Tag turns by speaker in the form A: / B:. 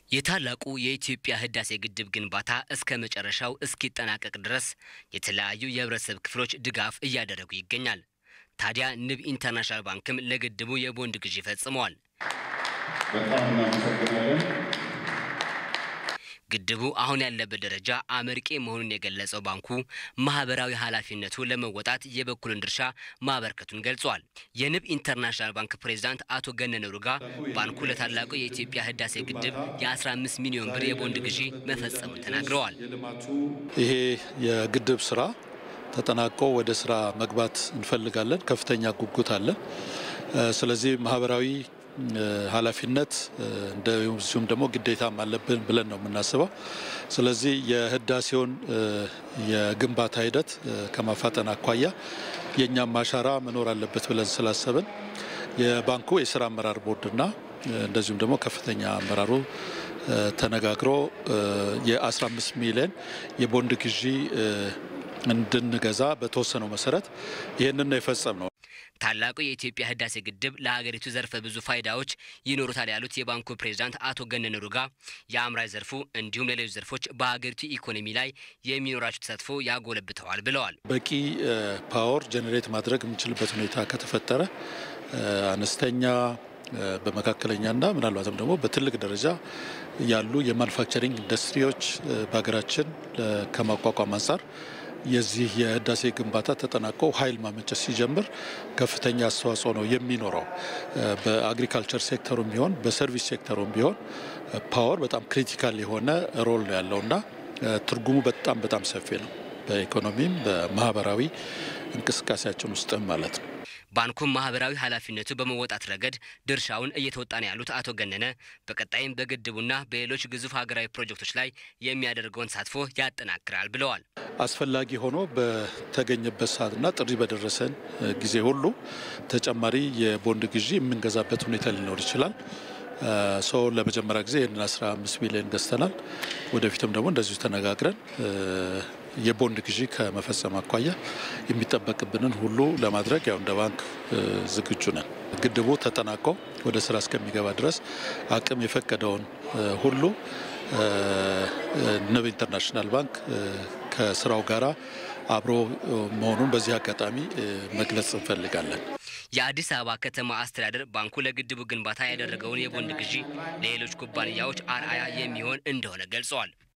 A: የታላቁ የኢትዮጵያ ህዳሴ ግድብ ግንባታ እስከ መጨረሻው እስኪጠናቀቅ ድረስ የተለያዩ የህብረተሰብ ክፍሎች ድጋፍ እያደረጉ ይገኛል። ታዲያ ንብ ኢንተርናሽናል ባንክም ለግድቡ የቦንድ ግዢ ፈጽመዋል።
B: በጣም እናመሰግናለን።
A: ግድቡ አሁን ያለበት ደረጃ አመርቂ መሆኑን የገለጸው ባንኩ ማህበራዊ ኃላፊነቱ ለመወጣት የበኩልን ድርሻ ማበርከቱን ገልጿል። የንብ ኢንተርናሽናል ባንክ ፕሬዚዳንት አቶ ገነነ ሩጋ ባንኩ ለታላቁ የኢትዮጵያ ህዳሴ ግድብ የ15 ሚሊዮን ብር የቦንድ ግዢ መፈጸሙን ተናግረዋል።
C: ይሄ የግድብ ስራ ተጠናቆ ወደ ስራ መግባት እንፈልጋለን። ከፍተኛ ጉጉት አለ። ስለዚህ ማህበራዊ ኃላፊነት እንደዚሁም ደግሞ ግዴታም አለብን ብለን ነው የምናስበው። ስለዚህ የህዳሴውን የግንባታ ሂደት ከማፋጠን አኳያ የእኛም አሻራ መኖር አለበት ብለን ስላሰብን የባንኩ የስራ አመራር ቦርድና እንደዚሁም ደግሞ ከፍተኛ አመራሩ ተነጋግሮ የ15 ሚሊዮን የቦንድ ግዢ እንድንገዛ በተወሰነው መሰረት ይህንን የፈጸም ነው።
A: ታላቁ የኢትዮጵያ ህዳሴ ግድብ ለሀገሪቱ ዘርፈ ብዙ ፋይዳዎች ይኖሩታል ያሉት የባንኩ ፕሬዚዳንት አቶ ገነነ ሩጋ የአምራች ዘርፉ እንዲሁም ሌሎች ዘርፎች በሀገሪቱ ኢኮኖሚ ላይ የሚኖራቸው ተሳትፎ ያጎለብተዋል ብለዋል።
C: በቂ ፓወር ጀኔሬት ማድረግ የምንችልበት ሁኔታ ከተፈጠረ አነስተኛ በመካከለኛና ምናልባትም ደግሞ በትልቅ ደረጃ ያሉ የማኑፋክቸሪንግ ኢንዱስትሪዎች በሀገራችን ከማቋቋም አንጻር የዚህ የህዳሴ ግንባታ ተጠናቆ ኃይል ማመንጨት ሲጀምር ከፍተኛ አስተዋጽኦ ነው የሚኖረው። በአግሪካልቸር ሴክተሩም ቢሆን በሰርቪስ ሴክተሩም ቢሆን ፓወር በጣም ክሪቲካል የሆነ ሮል ነው ያለው እና ትርጉሙ በጣም በጣም ሰፊ ነው። በኢኮኖሚም በማህበራዊ እንቅስቃሴያችን ውስጥም ማለት ነው።
A: ባንኩም ማህበራዊ ኃላፊነቱ በመወጣት ረገድ ድርሻውን እየተወጣ ነው ያሉት አቶ ገነነ በቀጣይም በግድቡና በሌሎች ግዙፍ ሀገራዊ ፕሮጀክቶች ላይ የሚያደርገውን ተሳትፎ ያጠናክራል ብለዋል።
C: አስፈላጊ ሆኖ በተገኘበት ሰዓትና ጥሪ በደረሰን ጊዜ ሁሉ ተጨማሪ የቦንድ ግዢ የምንገዛበት ሁኔታ ሊኖር ይችላል። ሰው ለመጀመሪያ ጊዜ ይህንን 15 ሚሊዮን ገዝተናል። ወደፊትም ደግሞ እንደዚሁ ተነጋግረን የቦንድ ግዢ ከመፈጸም አኳያ የሚጠበቅብንን ሁሉ ለማድረግ ያው እንደ ባንክ ዝግጁ ነን። ግድቡ ተጠናቆ ወደ ስራ እስከሚገባ ድረስ አቅም የፈቀደውን ሁሉ ንብ ኢንተርናሽናል ባንክ ከስራው ጋራ አብሮ መሆኑን በዚህ አጋጣሚ መግለጽ እንፈልጋለን።
A: የአዲስ አበባ ከተማ አስተዳደር ባንኩ ለግድቡ ግንባታ ያደረገውን የቦንድ ግዢ ለሌሎች ኩባንያዎች አርአያ የሚሆን እንደሆነ ገልጸዋል።